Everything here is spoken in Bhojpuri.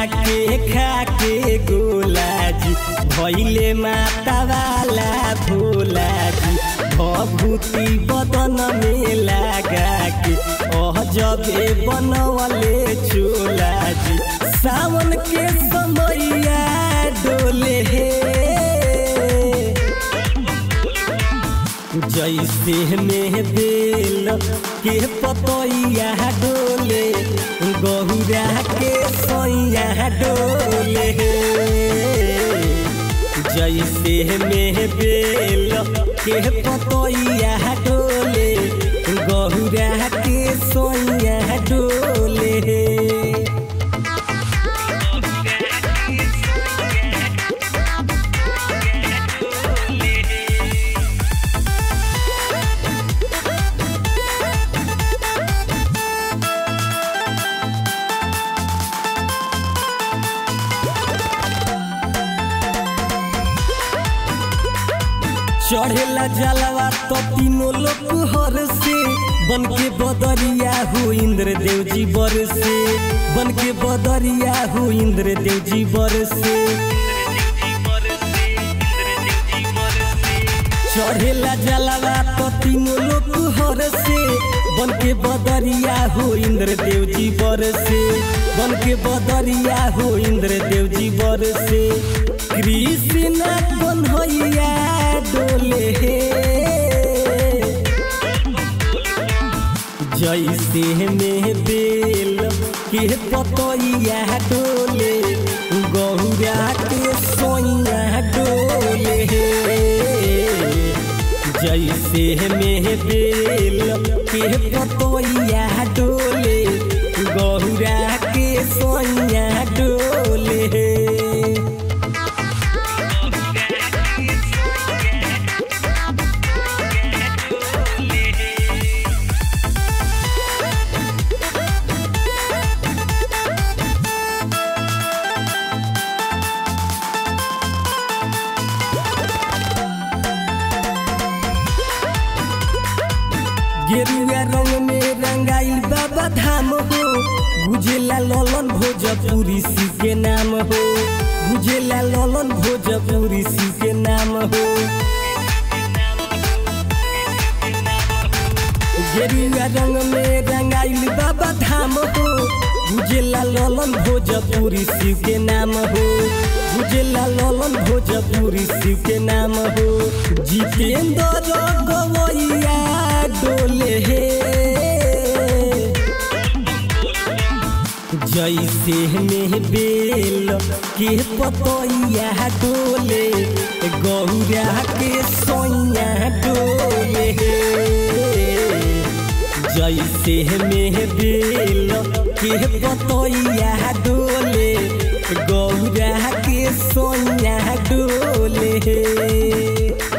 के खा के गोला जी भैले माता वाला भोला जी भभूति बदन में लगा के ओह जबे बनवले चोला जी सावन के समैया डोले हे जैसे में बेल के पतैया डोले गहुरा के सैया डोले जैसे में बेल के पतैया डोले गहुरा के सैया डोले चढ़ेला जलवा तो तीनों लोग हर से बन के बदरिया हो इंद्र देव जी बर से बन के बदरिया हो इंद्र देव जी बर से चढ़ेला जलवा तो तीनों लोग हर से बन के बदरिया हो इंद्र देव जी बर से बन के बदरिया हो इंद्र देव जी बर से कृष्ण कन्हैया डोले हे जैसे में बेल के पतैया डोले गौरा के सोइया डोले हे जैसे में बेल के पतैया डोले गौरा के सोइया डोले हे गेरुआ रंग में रंगाइल बाबा धाम हो गुजेला ललन भोजपुरी सी के नाम हो गुजेला ललन भोजपुरी सी के नाम हो गेरुआ रंग में रंगाइल बाबा धाम हो गुजेला ललन भोजपुरी शिव के नाम हो गुजेला ललन भोजपुरी शिव के नाम हो जितेंद्र गवैया डोले हे जैसे में बेल के पतैया डोले गौरा के सोइया डोले जैसे में बेल के पतैया डोले गौरा के सोइया डोले